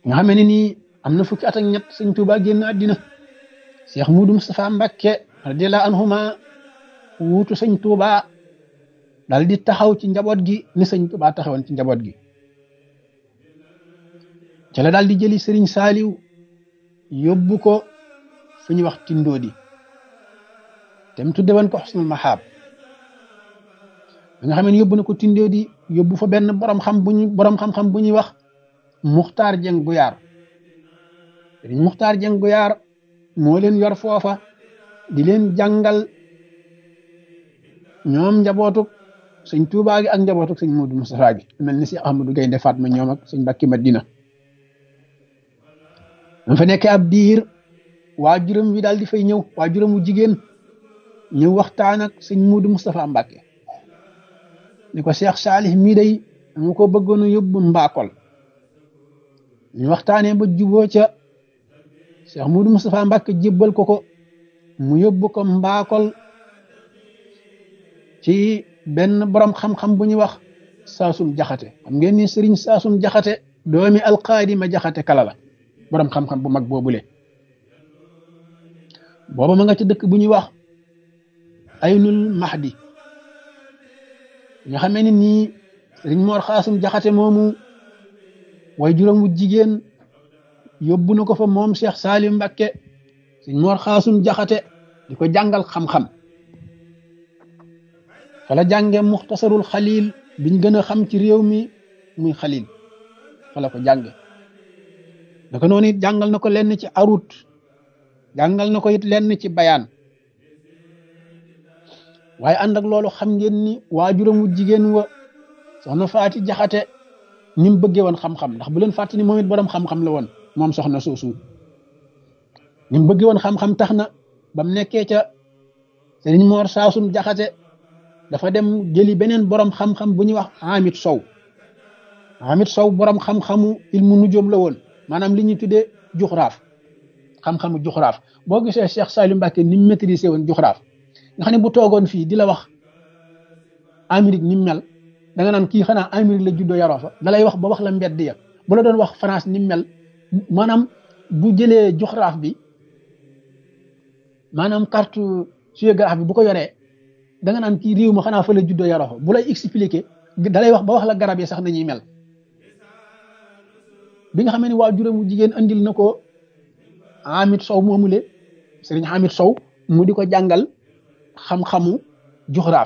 nga xam ne nii am na fukki at ak ñett sëñ Tuubaa génn àddina Cheikh Moudou Moustapha Mbacké radiyallahu anhuma wuutu sëñ Tuubaa dal di taxaw ci njaboot gi ni sëñ Tuubaa taxawoon ci njaboot gi ci la daal di jëli sëriñ Saaliw yóbbu ko fu ñuy wax Tindoodi te mu tudde woon ko Xusnul Mahaab nga xam ne yóbbu na ko Tindoodi yóbbu fa benn borom xam bu ñu borom xam-xam bu ñuy wax Muxtaar Jeng Guyaar sëriñ Muxtaar Jeng Guyaar moo leen yor foofa di leen jàngal ñoom njabootuk sëñ Tuubaa gi ak njabootuk sëñ Moodu Mustafaa gi mel ni si Ahmadu Gaynde Fatma ñoom ak sëñ Mbàkke Madina dama fa nekkee ab diir waajuram wi daal di fay ñëw waajuram wu jigéen ñëw waxtaan ak sëñ Moodu Mustafaa Mbàkke ni ko Cheikh Saalih mii day dama ko bëggoon a yóbbu mbaakol ñu waxtaanee ba juboo ca Cheikh Moodu Mustafaa Mbàkke jébbal ko ko mu yóbbu ko mbaakol ci benn borom xam-xam bu ñuy wax saasum jaxate xam ngeen ni sëriñ saasum jaxate doomi alqaadi ma jaxate kala la borom xam-xam bu mag boobule booba ma nga ci dëkk bu ñuy wax aynul mahdi nga xamee ni nii sëriñ moor xaasum jaxate moomu way juróom wu jigéen yóbbu na ko fa moom Cheikh Salim Mbakke sëriñ moor xaasum jaxate di ko jàngal xam-xam fala jànge muxtasarul xalil biñ gën a xam ci réew mi muy xalil fala ko jànge naka noonu it jàngal na ko lenn ci arut jàngal na ko it lenn ci bayaan waaye ànd ak loolu xam ngeen ni waajuram wu jigéen wa soxna faati jaxate ni mu bëggee woon xam-xam ndax bu leen fàtte ni moom it borom xam-xam la woon moom soxna soosu ni mu bëggee woon xam-xam tax na ba mu nekkee ca sëriñ moor saasum jaxate dafa dem jëli beneen borom xam-xam bu ñuy wax Hamid Sow Hamid Sow borom xam-xamu ilmu nujoom la woon maanaam li ñuy tuddee juxraaf xam-xamu juxraaf boo gisee Cheikh Salim Mbacke ni mu maîtrisé woon juxraaf nga xam ne bu toogoon fii di la wax Amérique ni mu mel da nga naan kii xanaa Amérique la juddoo yaroo fa da lay wax ba wax la mbedd ya bu la doon wax France ni mu mel maanaam bu jëlee juxraaf bi maanaam carte géographie bi bu ko yoree. da nga naan kii réew ma xanaa fa la juddoo yaroo bu lay expliquer da lay wax ba wax la garab yi sax nañuy mel bi nga xamee ne waa juróomu jigéen andil na ko Hamid Sow moomule sëriñ Hamid Sow mu di ko jàngal xam-xamu juxraaf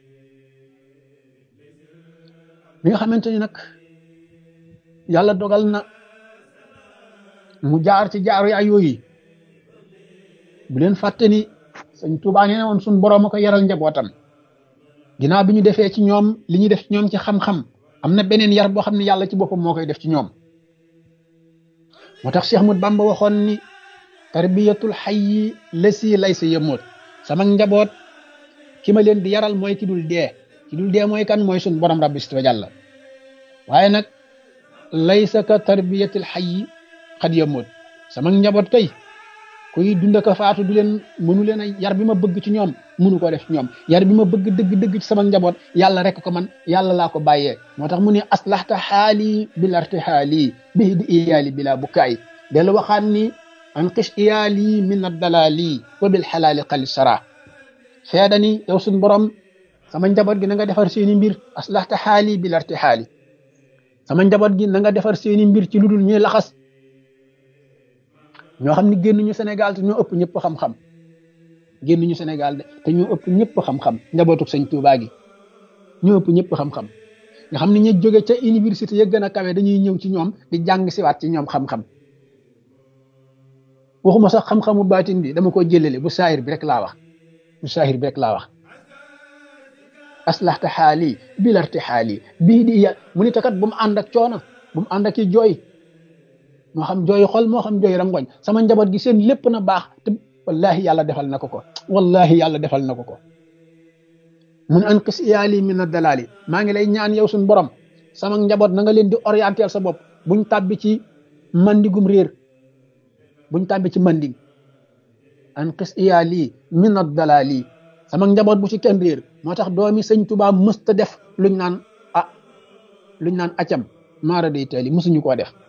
bi nga xamante ni nag yàlla dogal na mu jaar ci jaaru yaay yooyu bu leen fàtte ni sëñ Tuubaa nee na woon suñ boroom a ko yaral njabootam ginnaaw bi ñu defee ci ñoom li ñuy def ci ñoom ci xam-xam am na beneen yar boo xam ne yàlla ci boppam moo koy def ci ñoom moo tax Cheikh Ahmad Bamba waxoon ni tarbiyatul hayyi lasi laysa yamut sama njaboot ki ma leen di yaral mooy ki dul dee ki dul dee mooy kan mooy suñ borom rabbi wa jalla waaye nag laysa ka tarbiyatul hayyi xad yamut sama njaboot kay kuy dund ko faatu du leen mënu leen a yar bi ma bëgg ci ñoom mënu ko def ci ñoom yar bi ma bëgg dëgg dëgg ci sama njaboot yàlla rek ko man yàlla laa ko bàyyee moo tax mu ne aslahta xaali bil artihaali bihi di iyaali bila bukaay dellu waxaan ni anqis iyaali min addalaali wa bil xalaali xali sara feeda ni yow suñ borom sama njaboot gi na nga defar seeni mbir aslahta xaali bil artihaali sama njaboot gi na nga defar seeni mbir ci lu dul ñuy laxas ñoo xam ne génnuñu Sénégal te ñoo ëpp ñëpp xam-xam génnuñu Sénégal de te ñoo ëpp ñëpp xam-xam njabootu sëñ Touba gi ñoo ëpp ñëpp xam-xam nga xam ne ñu jóge ca université ya gën a kawe dañuy ñëw ci ñoom di jàng siwaat ci ñoom xam-xam waxuma sax xam-xamu baatin bi dama ko jëlale bu saahir bi rek laa wax bu saahir bi rek laa wax aslahta xaali bilarti xaali bii di ya mu ni takat bu mu ànd ak coono bu mu ànd ak i jooy moo xam jooy xol moo xam jooy rangoñ sama njaboot gi seen lépp na baax te wallahi yàlla defal na ko ko wallahi yàlla defal na ko ko mun an qis iyaali min a dalaali maa ngi lay ñaan yow suñ borom sama njaboot na nga leen di orienter sa bopp buñ tàbbi ci mandigum réer buñ tàbbi ci mandig an qis iyaali min a dalaali sama njaboot bu ci kenn réer moo tax doomi sëñ Tuubaa mësta def luñ naan ah luñ naan acam maara day taali mësuñu koo def